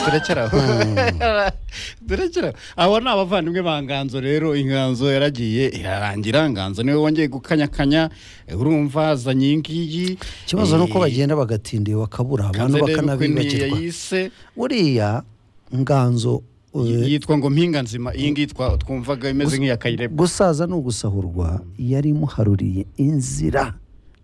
turacyaraho turacyaraho abo ni abavandimwe ba nganzo rero inganzo yaragiye irarangira nganzo niwe wongeye gukanyakanya urumva azanye iyi ngiyi ikibazo ni uko bagenda bagatinda bakabura abantu bakanabibagirwa yise buriya nganzo eh, yitwa ngo mpinga nzima iyi ngiyi twa- twumvaga imeze nk'iya kayireba gusaza ni ugusahurwa yari imuharuriye inzira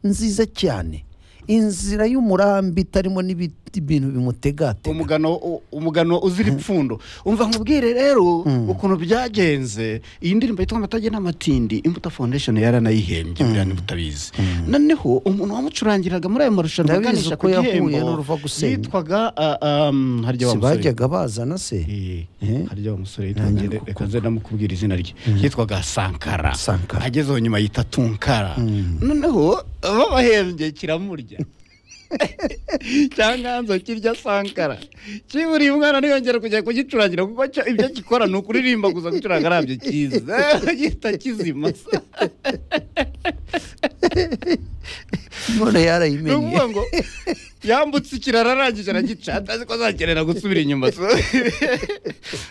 nziza cyane inzira y'umurambi itarimo n'ibiti ibintu bimutegatega umugano u- umugano uzira ipfundo umva nkubwire rero ukuntu byagenze iyi ndirimbo yitwa amatage n'amatindi imbuto foundation yaranayihembye buriya niba utabizi noneho umuntu wamucurangiraga muri ayo marushanwa Ndabizi aganisha ku ko yahuye gihembo n'uruva gusenya. yitwaga ah, ah, mm, harya wa musore sibajyaga bazana se Eh, Eh? harya wa musore Ntangira yitwa- reka nze ndamukubwira izina rye yitwaga sankara Sankara. agezeho nyuma yita tunkara noneho babahembye kiramurya cyanganzo kirya sankara kiburiye umwana ntiyongera kujya kugicurangira kuko cyo ibyo gikora ni ukuririmba gusa gucuranga arabyo kiza gihita kizima none ni yarayimenye ukuvuga ngo yambutse ikiraro arangije aragica atazi ko azakenera gusubira inyuma so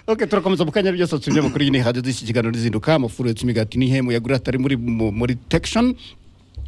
ok turakomeza mu kanya byose tubyo makuru y'ini hadiyo dushyigikana rizinduka amafuru yotsa imigati n'ihembo yagura atari muri mu- muri tekishoni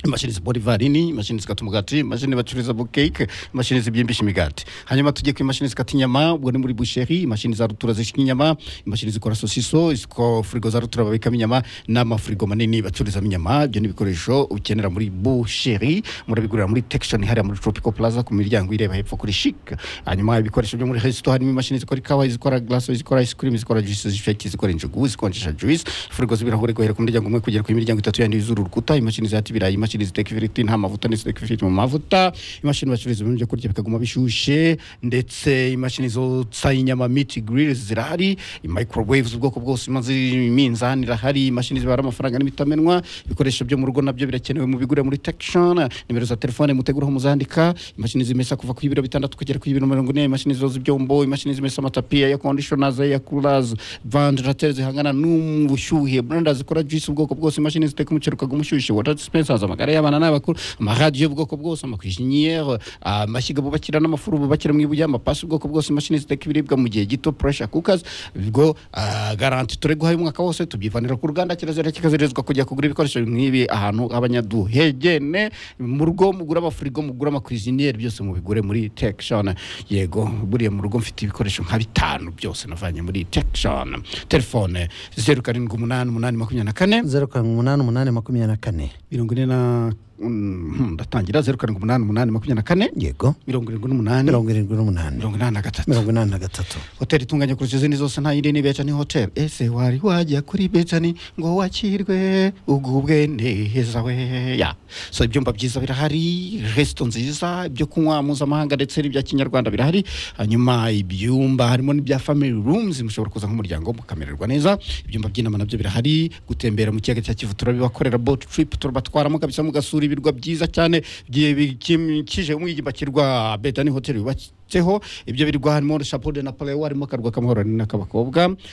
imashini zibora ivarini imashini zikata umugati imashini bacururiza bukeke imashini zibyimbisha imigati hanyuma tujye ku imashini zikata inyama ubwo ni muri busheri imashini za rutura zishyira inyama imashini zikora sosiso iziko firigo za rutura babikamo inyama n'amafirigo manini bacururizamo inyama ibyo ni ibikoresho ukenera muri busheri murabigurira muri tekishoni hariya muri tropical plaza ku miryango ireba hepfo kuri shik hanyuma ibikoresho byo muri resito harimo imashini zikora ikawa izikora glaso izikora ice cream izikora juice zifeke zikora injugu zikonjesha juice firigo z'ibirahure guhera ku miryango umwe kugera ku imiryango itatu yandi yuzura urukuta imashini zihata ibirayi imashini ziteka ifiriti nta mavuta n'iziteka ifiriti mu mavuta imashini bacuruza ibintu byo kurya bikaguma bishyushye ndetse imashini zotsa inyama miti grill zirahari microwave z'ubwoko bwose imaze iminzani irahari imashini zibara amafaranga n'imitamenwa ibikoresho byo mu rugo nabyo birakenewe mu bigure muri tekishoni nimero za telefone muteguraho muzandika imashini zimesa kuva ku y'ibiro bitandatu kugera ku y'ibiro mirongo ine imashini zoza ibyombo imashini zimesa amatapi ya kondishona ya kurazi vandarateri zihangana n'ubushyuhe burenda zikora juice ubwoko bwose imashini ziteka umuceri ukaguma umushyushye water dispensers amagare y'abana n'abakuru amaradiyo y'ubwoko bwose amakwishinyeri amashyiga bubakira n'amafuru bubakira mu ibuye amapasi ubwoko bwose imashini ziteka ibiribwa mu gihe gito pressure cookers ubwo ah, garanti turi guhaye umwaka wose tubyivanira ku ruganda kirazira kikazirizwa kujya kugura ibikoresho nk'ibi ahantu abanyaduhegene mu rugo mugura amafurigo mugura amakwiziniyeri byose mubigure muri tekishoni yego buriya mu rugo mfite ibikoresho nka bitanu byose navanye muri tekishoni telefone zeru karindwi umunani umunani makumyabiri na kane zeru karindwi umunani umunani makumyabiri na kane mirongo ine na mm, ndatangira zeru karindwi umunani umunani makumyabiri na kane yego mirongo irindwi n'umunani mirongo irindwi n'umunani mirongo inani na gatatu mirongo inani na gatatu hoteli itunganya kurusha izindi zose nta yindi ni betani hoteli ese wari wajya kuri betani ngo wakirwe ugubwe neza we ya so ibyumba byiza birahari resito nziza ibyo kunywa mpuzamahanga ndetse n'ibya kinyarwanda birahari hanyuma ibyumba harimo n'ibya family rooms mushobora kuza nk'umuryango mukamererwa neza ibyumba by'inama nabyo birahari gutembera mu kiyaga cya kivu turabibakorera boat trip turabatwaramo kabisa mugasura ibirwa byiza cyane bye- bikikije umwigimba kirwa betani hoteli yubatse tseho ibyo birwa harimo shapo de napoleo harimo akarwa k'amahoro n'ak'abakobwa